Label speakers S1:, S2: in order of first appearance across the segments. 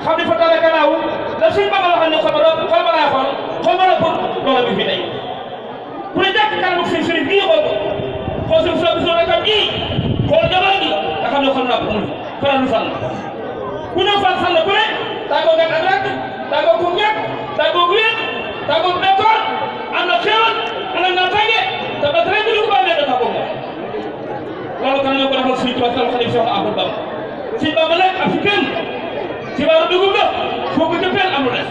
S1: xam ne fa talaka naaw la suñ ba nga waxoon ne xol ba xol ba laa xool xol ba la pour loola bi fi tey ku ne jàkk kanamu seen sëriñ bii xool ko xool suñu sa bisu rakam bii xool jamono gi nga xam ne xol naa ko mun faral nu sànn ku ñëw fan sànn ku ne tàggoo nga ak rakk tàggoo ku ñàkk tàggoo wér tàggoo bekkoor am na xéewal am na naataange te ba tey ñu ko bàmmee da tàggoo moom loolu kan ñoo ko defal suñu tubaab sal xadim Cheikh Ahmadou Bamba suñu Bamba nag ak si kenn si baaru dugub la foo ko jëppeel amul def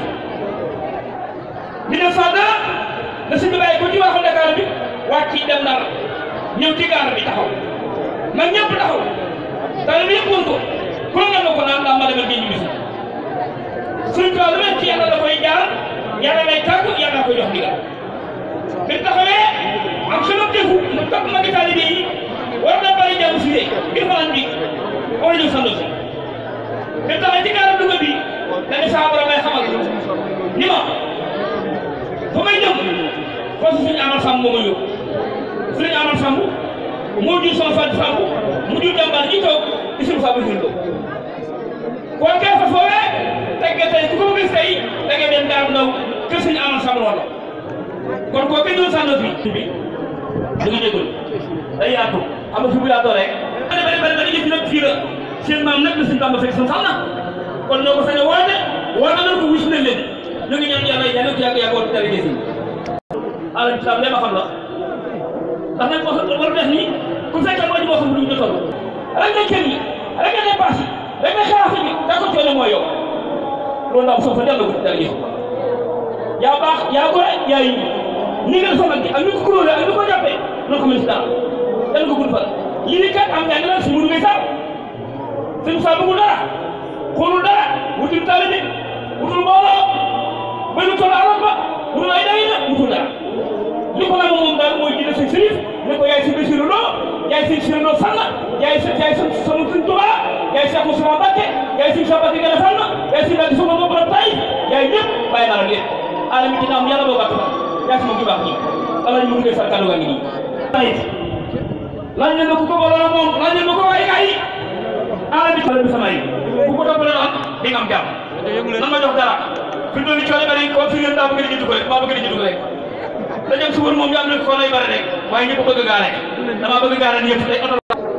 S1: mi ne fànn la suñu bàyyi ko ci waxu Dakar bi wàcc ci dem Ndar ñëw ci gaar bi taxaw mag ñëpp taxaw tali bi yëpp wër ko ku ne nga ko naan daa ma demal géej gi bisu suñu tubaab lu mel ci yàlla da koy jaar yàlla lay tàggu yàlla koy jox ndigal bi taxawee am xelop defu mu topp magi taalibe yi war na bari jàmm si dee ngir fanaan bi war a ñëw sandu si bi taxawee ci gaaram dugub bi dañu saa borom may xamal ni ma fa may jëm foofu suñu amal sàmm moo ma yóbbu suñu amal sàmm moo jur sama fàtte sàmm mu jur jàmbaar ji toog isim saa bu ko koo kee fa foofee tegge tey ku ko gis tey da ngay dem daaru ndaw kër suñu amal sàmm wala kon koo kenn doon sànno fi bi da nga jégalu day yaatu xam nga fi bu yaatoo rek bari bari bari bari yëf nag fii la seen maam nag la suñu Bamba fekk sun xam na kon ñoo ko sañ a woote woote nañ ko wis na leen ñu ngi ñaan yàlla yàlla ko yàgg yàggoon tari gis yi alam islam lee ma xam la ndax nag moo war def nii ku fekkee moo ñu moo xam lu ñu jotoon rek nga kër yi rek nga dépasse yi rek nga xalaat bi da ko coono mooy yow loolu ndaw soo fa delloo ko tari gis yaa baax yaa gore yaa yi ni nga sonal gi ak ni ko kuréel ak ni ko jàppee noo xam ne si dara yàlla ko gudd fan lii ni kat am njàng la si mënu ngay sax sëñ Sa bëggul dara xoolul dara wutul taalibe wutul mbooloo bay lu toll alal ba wutul ay day na wutul dara li ko la moom daal mooy jëlee sëñ Sërif ne ko yaay si Basiru Lo yaay sëñ Sërif Lo Sall yaay sa yaay sa sama sëñ Tuubaa yaay Cheikh Moussa Mbacké yaay sëñ Cheikh Mbacké Gala Fall yaay sëñ Mbacké sama bopp la tay yaay ñëpp bàyyi naa la lépp alami dina am yàlla boo gàtt fan yaa si moom ju baax nii ala ñu mën ngay far kàddu gaa ngi nii laaj leen ma ku ko booloo moom laaj leen ma ko waaye gaa yi ala bi ala bi sama yi ku ko toppale am di nga am jàmm nan ma jox dara fi mu toll nii coono bari ko fi ngeen daa bëgg di jiitu ko rek maa bëgg di jiitu ko rek dañu am suba moom ñu am ne ko lay bari rek waaye ñëpp bëgg gaare dama bëgg gaare ni yëpp tey oto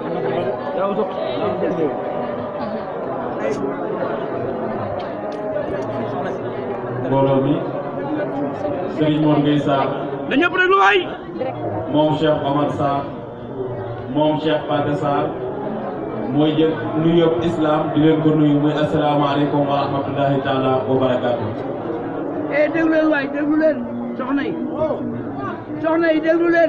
S2: mbooloo mi Serigne Mor Gueye Sarr
S1: na ñëpp rek lu waay
S2: moom Cheikh Omar Sarr moom Cheikh Pathé Sarr mooy jël nuyoo islam di leen ko nuyu muy asalaamaaleykum wa rahmatullahi taala wa barakaatu.
S3: eh déglu leen waay déglu leen soxna yi soxna yi déglu leen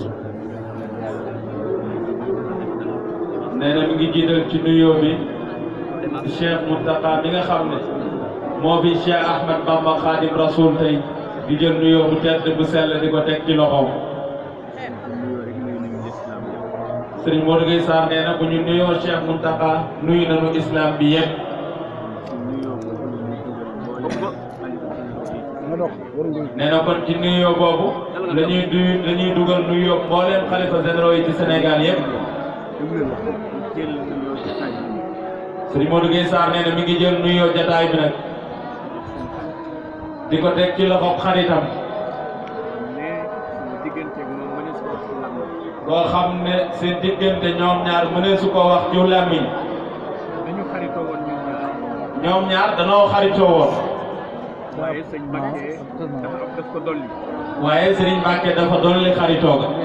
S2: nee na mi ngi jiital ci nuyoo bi Cheikh Mountakha mi nga xam ne moo fi Cheikh Ahmed Bamba Khadim Rasoul tey di jël nuyoo bu tedd bu sell di ko teg ci loxoom. Serigne Modou Gueye Sarr nee na bu ñu nuyoo Cheikh Mountakha nuyu nañu islam bi yëpp. nee na kon ci nuyoo boobu la ñuy du la ñuy dugal nuyoo mbooleem xalifa généraux yi ci Sénégal yëpp. Serigne Modou Gueye Sarr nee na mi ngi jël nuyoo jataay bi nag di ko teg ci loxob xaritam koo xam ne seen diggante ñoom ñaar mënee su ko wax ci làmmiñ ñoom ñaar danoo xaritoo woon
S4: waaye sëñ Mbacke dafa am daf ko dolli.
S2: waaye Serigne Mbacke dafa dolli xaritoo ga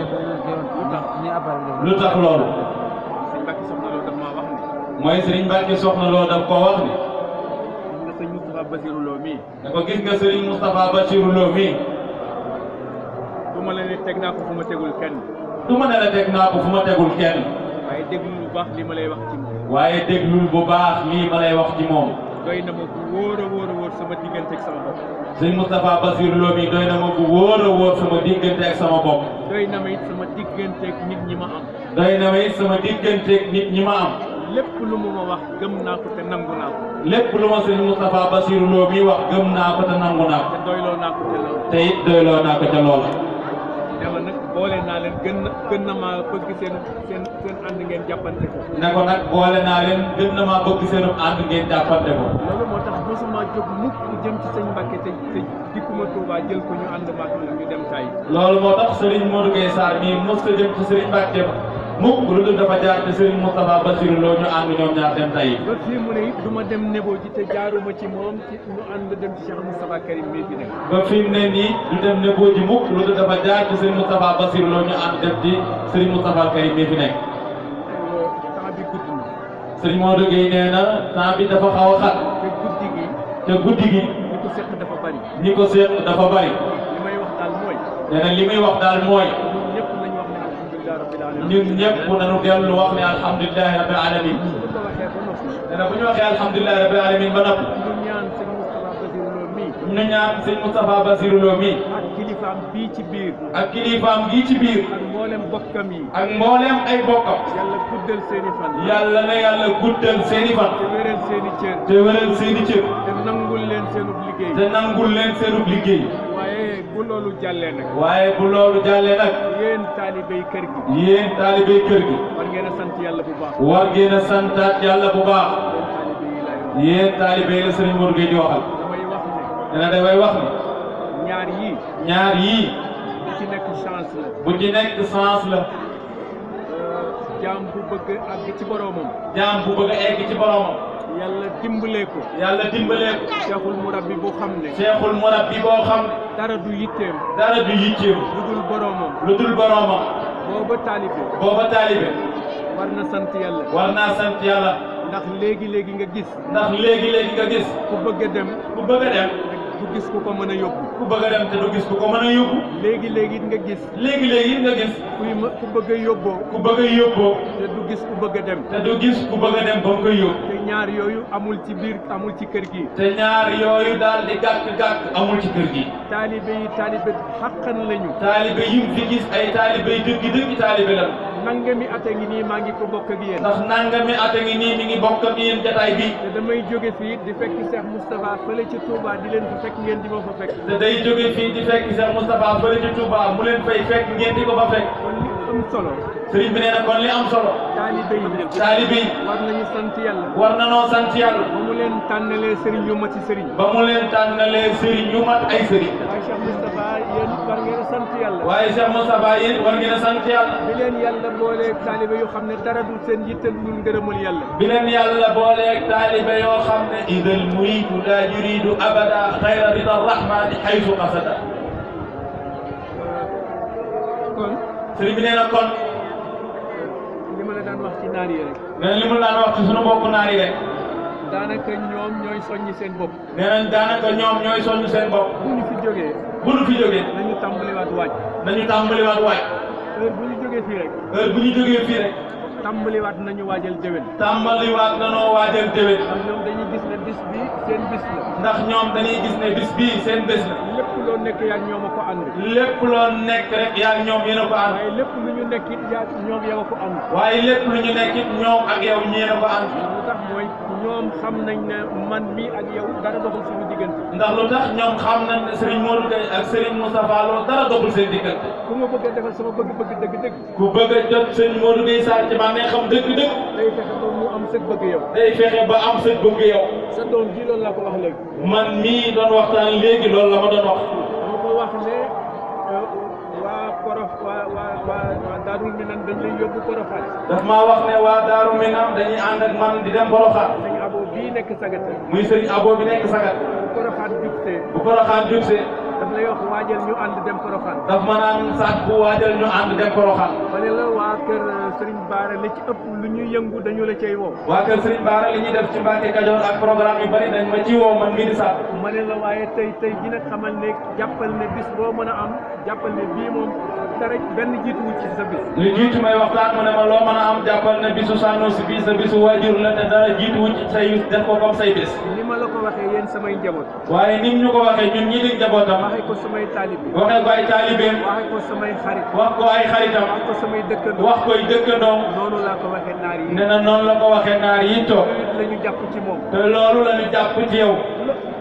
S2: lu tax loolu
S4: sëñ Mbacke soxna loolu daf maa wax ne.
S2: mooy Serigne Mbacke soxna loo daf koo wax ni
S4: gis nga sëñ Moustapha Basirou Lo mii.
S2: da ko gis nga Serigne Moustapha Bachirou Lo mii
S4: du ma la ne teg naa ko fu ma tegul kenn.
S2: du ma ne la teg naa ko fu ma tegul kenn
S4: waaye déglu lu baax li ma lay wax ci moom.
S2: waaye déglul bu baax lii ma lay wax ci moom
S4: doy na ma bu wóor a wóor a wóor sama diggante ak sama bopp.
S2: Serigne Moustapha Bachirou Lo mii doy na ma bu wóor a wóor sama diggante ak sama bopp
S4: doy na ma it sama diggante ak nit ñi ma am.
S2: doy na ma it sama diggante ak nit ñi ma am
S4: lépp lu mu ma wax gëm naa ko te nangu naa ko.
S2: lépp lu ma Serigne Moustapha Bachirou Lo mii wax gëm naa ko te nangu naa ko
S4: te doyloo naa ko te loolu.
S2: te it doyloo naa ko ca loola
S4: ne ma nag boole naa leen gën na gën na maa bëgg seen seen seen ànd ngeen jàppante ko
S2: ne ko nag boole naa leen gën na maa bëgg seenu ànd ngeen jàppante ko
S4: loolu moo tax mosuma jóg mukk jëm ci sëñ Mbàkke te te dikkuma Touba jël ko ñu ànd maak moom ñu dem tay
S2: loolu moo tax Serigne Modou Gueye Sarr mii mos a jëm ci Serigne Mbacke mukk lu dul dafa jaar ci Serigne Moustapha Bassirou Lo ñu ànd ñoom ñaar dem tay
S4: ba fii mu ne it du ma dem nebo ji te jaaruma ci moom ci ñu ànd dem ci Cheikh Moustapha Karim mii fi nekk
S2: ba fi mu ne nii du dem ne boo ji mukk lu dul dafa jaar ci Serigne Moustapha Bassirou Lo ñu ànd dem ci Serigne Moustapha Karim mii fi nekk
S4: temps bi gudd na
S2: Serigne Modou Gueye nee na temps bi dafa xaw a xat
S4: te guddi gi
S2: te guddi gi
S4: li ko seq dafa bari
S2: ñi ko seet dafa bari
S4: li may wax daal mooy
S2: nee na li muy wax daal mooy
S4: ñun ñëpp nañ wax ne alhamdulilah rabbil alamin
S2: ñun ñëpp nañu dellu wax ne alhamdulilahi rabbil alamin
S4: su ko waxee ba noppi
S2: nee na bu ñu waxee alhamdulilahi rabbil alamin ba noppi
S4: ñu ñaan sëñ Moustapha Bassirou Lo mii
S2: ñu ñaan sëñ Moustapha Bassirou Lo mii
S4: ak kilifaam bii ci biir
S2: ak kilifaam gii ci biir
S4: ak mboolem bokkam yi
S2: ak mbooleem ay bokkam
S4: yàlla guddal seeni fan
S2: yàlla na yàlla guddal seeni fan
S4: te wéral seeni cër
S2: te wéral seeni cër
S4: te nangul leen seenub liggéey
S2: te nangul leen seenub liggéey
S4: waaye bu loolu jàllee nag
S2: waaye bu loolu jàllee nag
S4: yéen taalibey kër gi
S2: yéen taalibey kër gi
S4: war ngeen a sant yàlla bu baax
S2: war ngeen a santaat yàlla bu baax
S4: yéen taalibe yi lay wax
S2: yéen taalibey la sëriñ Modou Gueye di waxal
S4: damay wax ne
S2: nee na dafay wax ni
S4: ñaar yii
S2: ñaar yii
S4: li ci nekk chance la
S2: bu ci nekk sens la
S4: jaam bu bëgg àgg ci boroomam
S2: jaam bu bëgg a egg ci boromam
S4: yàlla dimbalee ko
S2: yàlla dimbalee ko
S4: seexul murabbi bu xam ne
S2: seexul murabbi boo xam ne
S4: dara du yitteem
S2: dara du yitteem
S4: lu dul boroomam
S2: lu dul boromam
S4: booba taalibe
S2: booba taalibe
S4: war na sant yàlla
S2: war naa sant yàlla
S4: ndax léegi-léegi nga gis
S2: ndax léegi-léegi nga gis
S4: ku bëgg a dem
S2: ku bëgg a dem
S4: du gis ku ko mën a yóbbu
S2: ku bëgg a dem te du gis ku ko mën a yóbbu
S4: léegi-léegi nga gis
S2: léegi-léegi nga gis
S4: kuy ma ku bëgg a yóbboo
S2: ku bëgg a yóbboo
S4: te du gis ku bëgg a dem
S2: te du gis ku bëgg a dem ba mu koy yóbbu
S4: te ñaar yooyu amul ci biir amul ci kër gi
S2: te ñaar yooyu daal di gàkk-gàkk amul ci kër gi
S4: taalibe yi taalibe xàqan lañu
S2: taalibe yi mu fi gis ay taalibe yi dëgg dëgg taalibe la
S4: nangami at a ngi nii maa ngi ko bokk ak yéen
S2: ndax nangami at a ngi nii mi ngi bokk ak yéen jataay bi
S4: te damay jóge fii di fekk Cheikh Moustapha fële ci Touba di leen fa fekk ngeen di ma fa fekk
S2: te day jóge fii di fekk Cheikh Moustapha fële ci Touba mu leen fay fekk ngeen di ko fa fekk
S4: kon li am solo
S2: sëriñ bi nee na kon li am solo
S4: taalibe yi
S2: taalibe yi
S4: war nañu sant yàlla
S2: war na noo sant yàlla
S4: ba mu leen tànnalee sëriñ yu ma ci sëriñ
S2: ba mu leen tànnalee sëriñ ñu mat ay sëriñ
S4: waaye Cheikh Moustapha yéen war ngeen a sant yàlla
S2: waaye Cheikh Moustapha yéen war ngeen a sant yàlla
S4: bi leen yàlla boolee taalibe yu xam ne dara du seen yitte lu dul ngërëmal yàlla
S2: bi leen yàlla booleeg taalibe yoo xam ne idal muridu la yuridu abada xayra rida rahmani xaysu qasada
S4: kon
S2: sëriñ bi nee na kon
S4: li ma la daan wax ci naar yi rek
S2: nee na li mu daan wax ci sunu mbokku naar yi rek
S4: daanaka ñoom ñooy soññi seen bopp
S2: nee nañ daanaka ñoom ñooy soññ seen bopp
S4: bu ñu fi jógee
S2: bu nu fi jógee
S4: nañu tàmbaliwaat waaj
S2: nañu tàmbaliwaat waaj
S4: heure bu ñu jógee fii rek
S2: heure bu ñu jógee fii rek
S4: tàmbaliwaat nañu waajal déwén
S2: tàmbaliwaat nanoo waajal déwén
S4: ndax ñoom dañuy gis ne bis bi seen bis la
S2: ndax ñoom dañuy gis ne bis bii seen bés la
S4: lépp loo nekk yaa ñoom a ko ànd
S2: lépp loo nekk rek yaa ngi ñoom yéen a ko ànd
S4: waaye lépp lu ñu nekk it yaa ñoom yow a ko ànd
S2: waaye lépp lu ñu nekk it ñoom ak yow ñeen a ko ànd
S4: lu tax mooy ñoom xam nañ ne man mi ak yow dara doxul suñu diggante
S2: ndax lu tax ñoom xam nañ ne Serigne Modou Gueye ak Serigne Moustapha Lo dara doxul seen diggante
S4: ku ma bëgg a defal sama bëgg-bëgg dëgg-dëgg
S2: ku bëgg a jot Serigne Modou Gueye Sarr ci man ne xam dëgg-dëgg
S4: day fexe ba mu am sëg bëgg yow
S2: day fexe ba am sa bëgg yow
S4: sa doom ji loolu laa ko wax léegi
S2: man mii doon waxtaan léegi loolu la ma doon wax
S4: dama ko wax ne euh, waa korof waa waa waa waa Daarul Minan dañ lay yóbbu korofaan
S2: daf maa wax ne waa Daaru Minam dañuy ànd ak man di dem Boroxaan
S4: dañ abo bii nekk sagata
S2: muy Serigne Abo bi nekk Sagat
S4: bu korofaan jubtee
S2: bu Boroxaan jubsee
S4: daf lay wax waajal ñu ànd dem korofaan
S2: daf ma naan sax bu waajal ñu ànd dem Boroxaan
S4: ma ne la waa kër Serigne Bara li ci ëpp lu ñuy yëngu dañu la cay woo
S2: waa kër Serigne Bara li ñuy def ci Mbacke Kajoor ak programme yu bari dañ ma ci woo man mii di sax
S4: ma ne la waaye tey tey dina xamal ne jàppal ne bis boo mën a am jàppal ne bii moom dara benn jiitu wu ci sa bis
S2: li jiitu may waxtaan mu ne ma loo mën a am jàppal ne bisu Sanoussi bii sa bisu waajur la te dara jiitu wu ci say def ko comme say bis
S4: ni ma la ko waxee yéen samay njaboot
S2: waaye nim ñu ko waxee ñun ñi di njabootam
S4: waxee ko samay taalib
S2: waxee ko ay taalibeem
S4: waxee ko samay xarit
S2: wax ko ay xaritam
S4: wax ko samay dëkkandoo
S2: wax koy dëkkandoom
S4: noonu laa ko waxee naar yi
S2: ne na noonu la ko waxee naar yi toog
S4: la ñu jàpp ci moom
S2: te loolu la ñu jàpp ci yow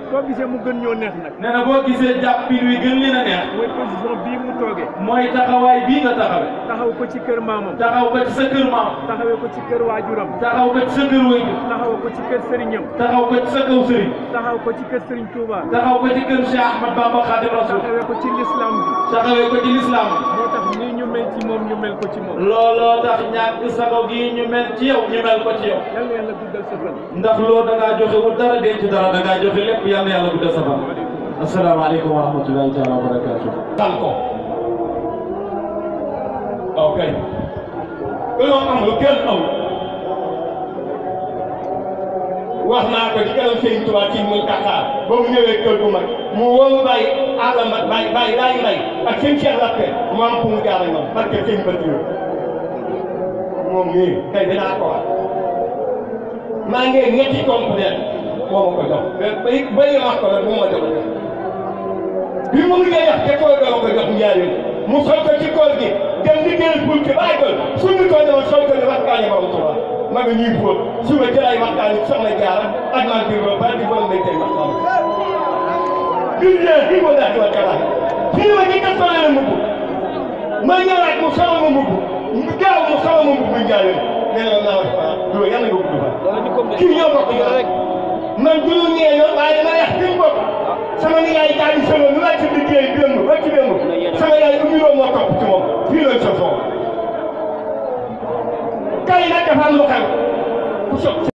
S4: boo gisee mu gën ñoo neex nag
S2: nee na boo gisee jàppin wi gën leen a neex
S4: mooy position bii mu toogee
S2: mooy taxawaay bii nga taxawe
S4: taxaw ko ci kër maamam
S2: taxaw ko ci sa kër maam
S4: taxawee ko ci kër waajuram
S2: taxaw ko ci sa kër waajur
S4: taxaw ko ci kër sëriñam
S2: taxaw ko ci sa kaw sëriñ
S4: taxaw ko ci kër sëriñ Touba
S2: taxaw ko ci kër Cheikh Ahmad Bamba Khadim Rasoul
S4: taxawee ko ci l'islam bi
S2: taxawee ko ci lislaam
S4: moo tax nii ñu mel ci moom ñu mel ko ci moom
S2: looloo tax ñàkk sago gi ñu mel ci yow ñu mel ko ci yow
S4: yal na yàlla guddal sa fan
S2: ndax loolu da ngaa joxe wu dara denc dara da ngaa joxe lépp yal na yàlla guddal sa fan asalaamaaleykum wa rahmatullahi taala wa barakatuh
S5: tal ko ok dañoo am lu kenn amul wax naa ko ci kanam Sëriñ Tuubaa ci muy Dakar ba mu ñëwee kër gu mag mu wóolu bàyyi àllama bàyyi bàyyi laay mbay ak seen Cheikh Lappe mu am fu mu jaar ak ñoom parce que seen bët yooyu moom mii tey dinaa ko wax maa ngi ñetti complet moo ma ko jox ba ba wax ko nag bu ma jox bi mu ngi def te koy doo ko jox njaarim mu sol ko ci koor gi dem liggéeyal pour que bàyyi ko suñu ko demoon sol ko ne waxtaane ba mu tuba ma nga ñuy fóot suba ci lay waxtaane soxna jaara ak maa ngi ba ba di borom may tey waxtaan billahi wallahi wa taala fii ma ñi ka solo la mbubb ma ñëwaat mu solo ma mbubb mu gaaw mu solo ma mbubb njaarim nee na naa wax loolu yàlla nga gudd fa kii ñoo bokk ñoo rek man du ñu ñeeñoo waaye dama yax fi mu bokk sama nijaay daal di solo lu wàcc liggéey démb ba ci démb